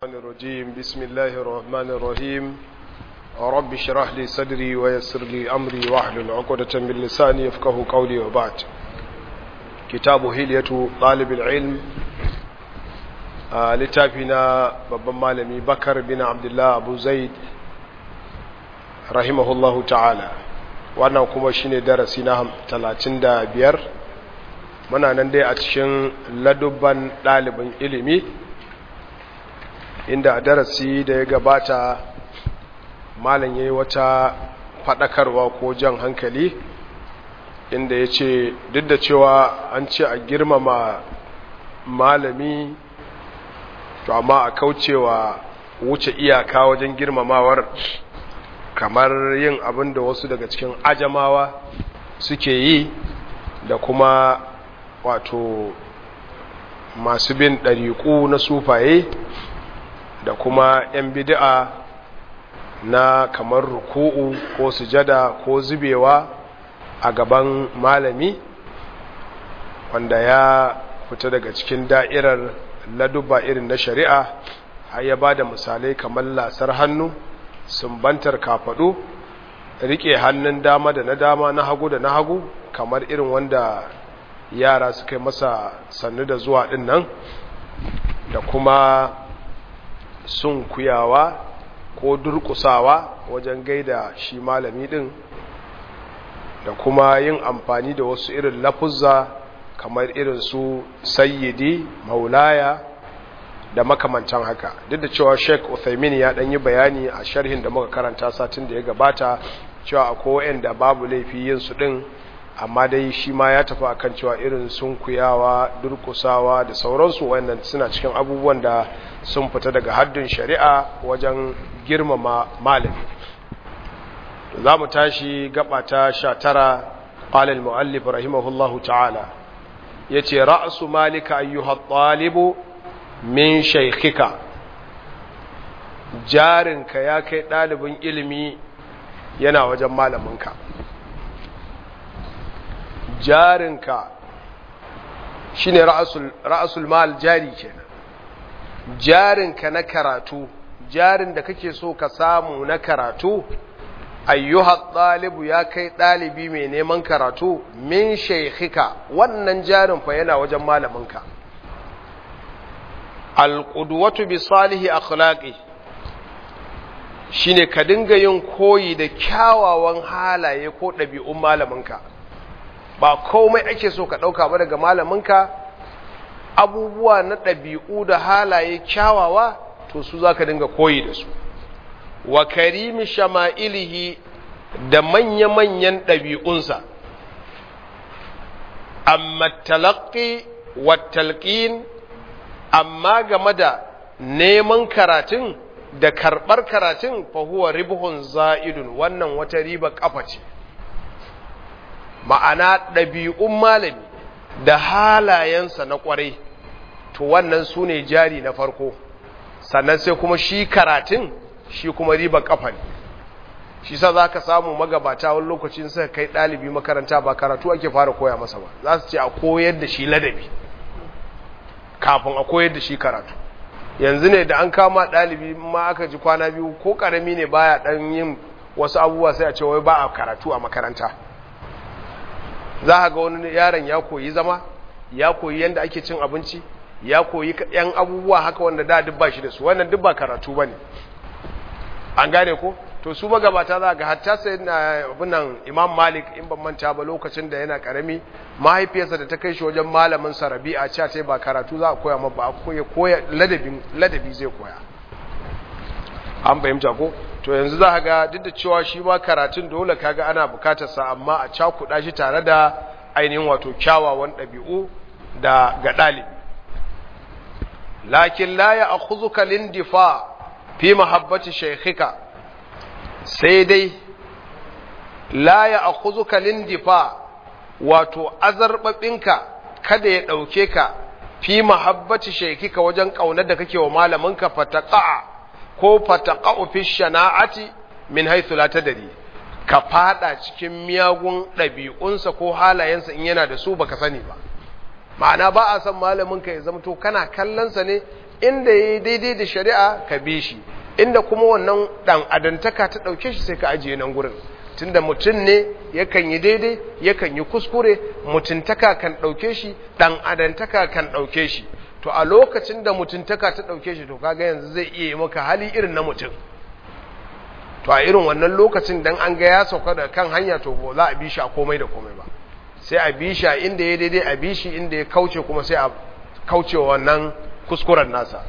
الرحمن الرجيم بسم الله الرحمن الرحيم رب اشرح لي صدري ويسر لي أمري واحلل عقدة من لساني يفقه قولي وبعد كتاب هلية طالب العلم آه لتافنا بابا مالمي بكر بن عبد الله أبو زيد رحمه الله تعالى wannan kuma shine darasi na 35 muna nan dai a cikin ladubban ɗalibin ilimi inda a darasi da ya gabata malam ya yi wata faɗakarwa ko jan hankali inda ya ce duk da cewa an ce a girmama malami to amma a kaucewa wuce iyaka wajen girmamawar kamar yin abin da wasu daga cikin ajamawa suke yi da kuma wato masu bin ɗariƙu na sufaye da kuma 'yan bid'a na kamar ruku'u ko sujada ko zubewa a gaban malami wanda ya fita daga cikin da'irar laduba irin na shari'a har ya ba da misalai kamar lasar hannu sumbantar kafaɗu riƙe hannun dama da na dama na hagu da na hagu kamar irin wanda yara suka yi masa sannu da zuwa ɗin nan da kuma sun kuyawa ko durkusawa wajen gaida shi malami din da kuma yin amfani da wasu irin lafuzza kamar irin su sayyidi maulaya da makamantan haka duk da cewa sheik uthaymin ya dan yi bayani a sharhin da muka karanta satin da ya gabata cewa akwai wa'anda babu laifi yin su din amma dai shi ma ya tafi akan cewa irin sun kuyawa durkusawa da sauransu wayannan suna cikin abubuwan da sun fita daga haddin shari'a wajen girmama malami za mu tashi gaba ta sha tara ƙalil mu'allif rahimahullahu ta'ala ya ce ra'asu malika ayyuhar ɗalibu min shaikhika jarinka ya kai ɗalibin ilimi yana wajen malaminka jarinka shi ne ra'asul mal jari kenan jarinka na karatu jarin da kake so ka samu na karatu ayyuha ɗalibu ya kai ɗalibi mai neman karatu min shaikhika wannan jarin fa yana wajen malaminka alƙudwatu bi salihi akhlaqi shine ka dinga yin koyi da kyawawan halaye ko ɗabi'un malaminka ba komai ake so ka ɗauka ba daga malaminka abubuwa na ɗabi'u da halaye kyawawa to su za ka dinga koyi da su wa karimi shama'ilihi da manya-manyan ɗabi'unsa amma talaƙi wa talƙin amma game da neman karatun da karɓar karatun fahuwa ribuhun za'idun wannan wata riba ƙafa ce ma'ana ɗabi'un malami da halayensa na ƙwarai to wannan su ne jari na farko sannan sai kuma shi karatun shi kuma riba ƙafa ne shi sa za ka samu magabata wani lokacin suka kai ɗalibi makaranta ba karatu ake fara koya masa ba za su ce a koyar da shi ladabi kafin a koyar da shi karatu yanzu ne da an kama ɗalibi ma aka ji kwana biyu ko ƙarami ne baya ɗan yin wasu abubuwa sai a ce wai ba a karatu a makaranta za a ga wani yaron ya koyi zama ya koyi yadda ake cin abinci ya koyi yan abubuwa haka wanda da duk ba shi da su wannan duk ba karatu ba ne an gane ko to su magabata za ga hatta sai na abinan imam malik in ban manta ba lokacin da yana karami mahaifiyarsa da ta kai shi wajen malamin sa rabi'a cewa ce ba karatu za a koya ma ba koya koya ladabi ladabi zai koya an fahimta ko to yanzu za ga duk da cewa shi ma karatun dole kaga ana bukatar sa amma a cakuɗa shi tare da ainihin wato kyawawan ɗabi'u da ga ɗalibi lakin la ya akhuzuka lindifa fi mahabbati shaykhika sai dai la ya akhuzuka lindifa wato azarbabinka kada ya ɗauke ka fi mahabbati shaykhika wajen ƙaunar da kake wa malaminka fataqa'a ko fataqa'u fi shana'ati min haythu la tadri ka fada cikin miyagun ɗabi'unsa ko halayensa in yana da su baka sani ba ma'ana ba a san malamin ka ya zamto kana kallonsa ne inda yayi daidai da shari'a ka bi shi inda kuma wannan dan adantaka ta dauke shi sai ka ajiye nan gurin tunda mutum ne yakan yi daidai yakan yi kuskure mutuntaka kan dauke shi dan adantaka kan dauke shi to a lokacin da mutuntaka ta dauke shi to kaga yanzu zai iya yi maka hali irin na mutum to a irin wannan lokacin dan an ga ya sauka da kan hanya to ba za a bi shi a komai da komai ba sai a bi shi a inda ya daidai a bi shi inda ya kauce kuma sai a kauce wannan kuskuren nasa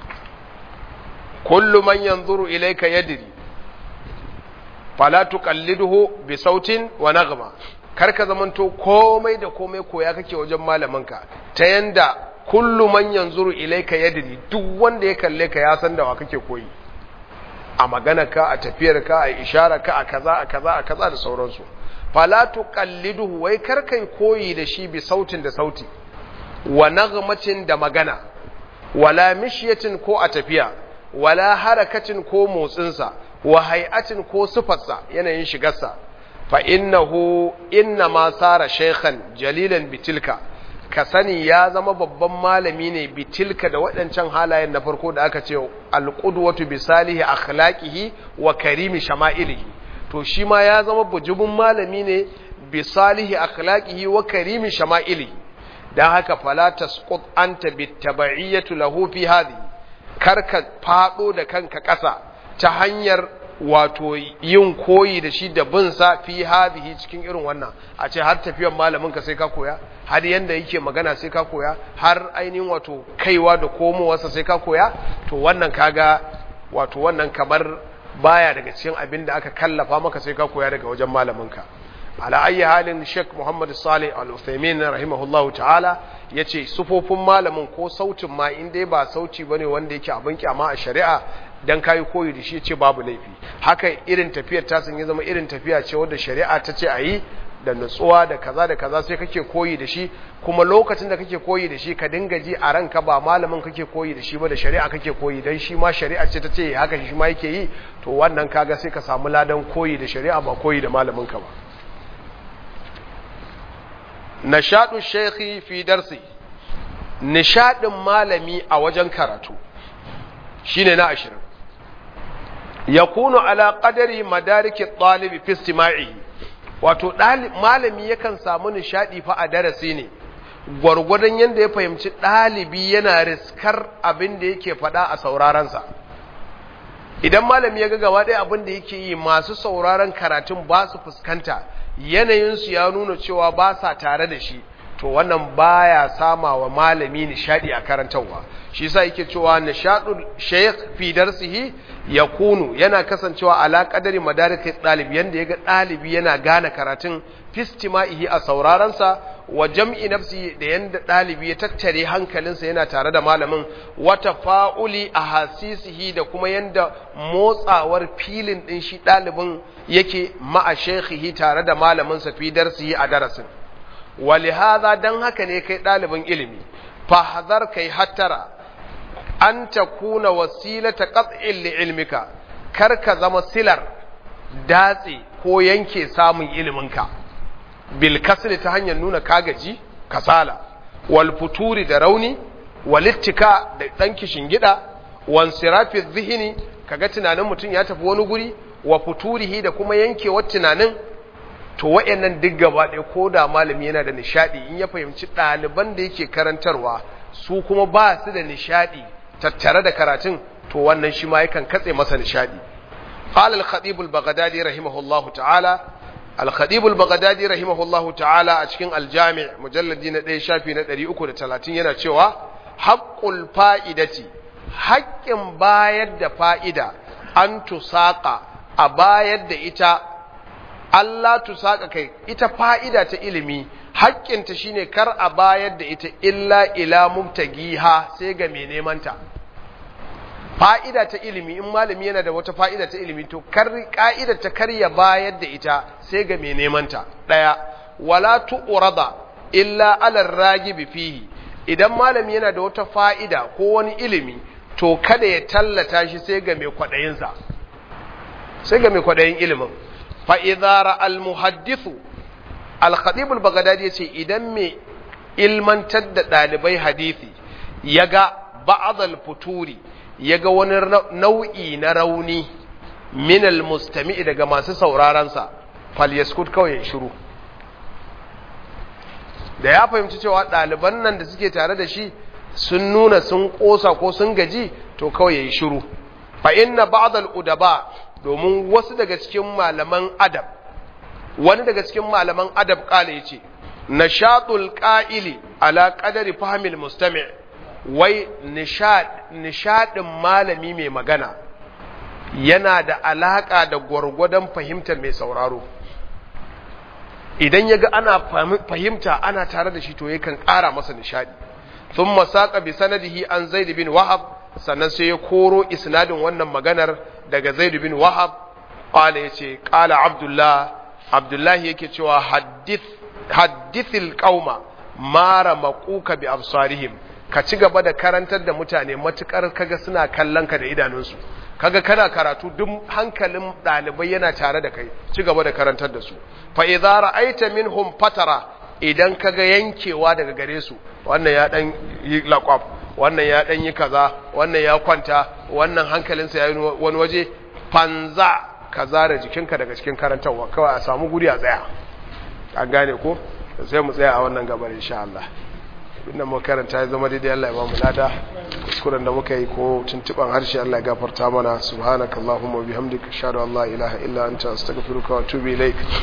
kullu man yanzuru ilayka yadri fala tuqalliduhu bi sautin wa naghma kar ka zamanto komai da komai koya kake wajen malaminka ta yanda kullu man yanzuru ilayka yadri duk wanda ya kalle ka ya san da wa kake koyi a magana ka a tafiyar ka a ishara ka a kaza a kaza a kaza da sauransu fala tuqalliduhu wai kar kai koyi da shi bi sautin da sauti wa naghmatin da magana wala mishyatin ko a tafiya wala harakatin ko motsinsa wa hay'atin ko sifarsa yanayin shigarsa fa innahu inna ma sara shaykhan jalilan bitilka ka sani ya zama babban malami ne bitilka da waɗancan halayen na farko da aka ce alqudwatu bi salihi akhlaqihi wa karimi shama'ilihi to shi ma ya zama bujubun malami ne bi salihi akhlaqihi wa karimi shama'ilihi dan haka fala tasqut anta bittaba'iyyati lahu fi hadhihi karka fado da kanka ƙasa ta hanyar wato yin koyi da shi da bin sa fi hadhihi cikin irin wannan a ce har tafiyar malamin ka sai ka koya har yanda yake magana sai ka koya har ainihin wato kaiwa da komowarsa sai ka koya to wannan kaga wato wannan kamar baya daga cikin abin da aka kallafa maka sai ka koya daga wajen malamin ka ala ayi halin Sheikh Muhammad Salih Al-Uthaymeen rahimahullahu ta'ala yace sufofin malamin ko sautin ma in dai ba sauti bane wanda yake abin kyama a shari'a dan kai koyi da shi yace babu laifi haka irin tafiyar ta sun ya zama irin tafiya ce wanda shari'a ta ce ayi da nutsuwa da kaza da kaza sai kake koyi da shi kuma lokacin da kake koyi da shi ka dinga ji a ranka ba malamin kake koyi da shi ba da shari'a kake koyi dan shi ma shari'a ce ta ce haka shi ma yake yi to wannan kaga sai ka samu ladan koyi da shari'a ba koyi da malamin ka ba nashadu shekhi fi darsi nishadin malami a wajen karatu shine na ashirin yakunu ala qadari madariki talibi fi istima'i wato malami yakan samu nishadi fa a darasi ne gwargwadon yadda ya fahimci ɗalibi yana riskar abin da yake faɗa a saurarensa idan malami ya ga gaba ɗaya abin da yake yi masu sauraron karatun ba su fuskanta yanayinsu ya nuna cewa ba sa tare da shi to wannan baya sama wa malami nishadi a karantarwa shi yasa yake cewa nishadul shaykh fi darsihi yakunu yana kasancewa ala qadari madarikai dalib yanda yaga dalibi yana gane karatun fistima'ihi a sauraron sa wa jam'i nafsi da yanda dalibi ya tattare hankalinsa yana tare da malamin wa tafa'uli ahasisihi da kuma yanda motsawar filin din shi dalibin yake ma'a shaykhihi tare da malamin sa fi darsihi a darasin ولهذا dan haka ne kai ɗalibin ilimi fahzar kai hattara an takuna wasilata qat'in li ilmika kar ka zama silar datse ko yanke samun iliminka bil kasri ta hanyar nuna kagaji kasala wal futuri da rauni wal ittika da dan kishin gida wan sirafi dhihni kaga tunanin mutum ya tafi wani guri wa futurihi da kuma yankewar tunanin to wayannan duk gaba ɗaya ko da malami yana da nishadi in ya fahimci ɗaliban da yake karantarwa su kuma ba su da nishadi tattare da karatun to wannan shi ma yakan katse masa nishadi قال الخطيب البغدادي رحمه الله تعالى الخطيب البغدادي رحمه الله تعالى a cikin aljami' mujalladi na 1 shafi na 330 yana cewa haqqul fa'idati haƙƙin bayar da fa'ida an tusaqa a bayar da ita Allah tu saka kai ita fa'ida ta ilimi haƙƙinta shine kar a bayar da ita illa ila mubtagiha sai ga mai nemanta fa'ida ta ilimi in malami yana da wata fa'ida ta ilimi to kar ka'ida ta kar ya bayar da ita sai ga mai nemanta daya wala tu'rada illa ala ragibi fihi idan malami yana da wata fa'ida ko wani ilimi to kada ya tallata shi sai ga mai kwadayinsa sai ga mai kwadayin ilimin fa'izara al-muhaddisu al-khatib al-baghdadi ya ce idan mai ilmantar da ɗalibai hadisi ya ga ba'd al-futuri yaga wani nau'i na rauni min al-mustami'i daga masu sauraron sa falyaskut kawai ya shiru da ya fahimci cewa ɗaliban nan da suke tare da shi sun nuna sun ƙosa ko sun gaji to kawai ya yi shiru fa inna ba'dal udaba domin wasu daga cikin malaman adab wani daga cikin malaman adab kala yace nashatul qa'ili ala qadari fahmil mustami' wai nishad nishadin malami mai magana yana da alaka da gwargwadon fahimtar mai sauraro idan yaga ana fahimta ana tare da shi to yakan ƙara masa nishadi thumma saqa bi sanadihi an zaid bin wahab sannan sai ya koro isnadin wannan maganar daga zaid bin wahab qala yace qala abdullah abdullahi yake cewa hadith hadithil qauma mara maquka bi absarihim ka ci gaba da karantar da mutane matukar kaga suna kallon ka da idanunsu kaga kana karatu duk hankalin dalibai yana tare da kai ci gaba da karantar da su fa idza ra'aita minhum fatara idan kaga yankewa daga gare su wannan ya dan yi laqab wannan ya dan yi kaza wannan ya kwanta wannan hankalinsa ya yi wani waje fanza ka zara jikinka daga cikin karantarwa kawai a samu guri a tsaya an gane ko sai mu tsaya a wannan gabar insha Allah inda mu karanta ya zama daidai Allah ya ba mu lada kuskuren da muka yi ko tuntuban harshe Allah ya gafarta mana subhanakallahumma wa bihamdika ashhadu an la ilaha illa anta astaghfiruka wa atubu ilaik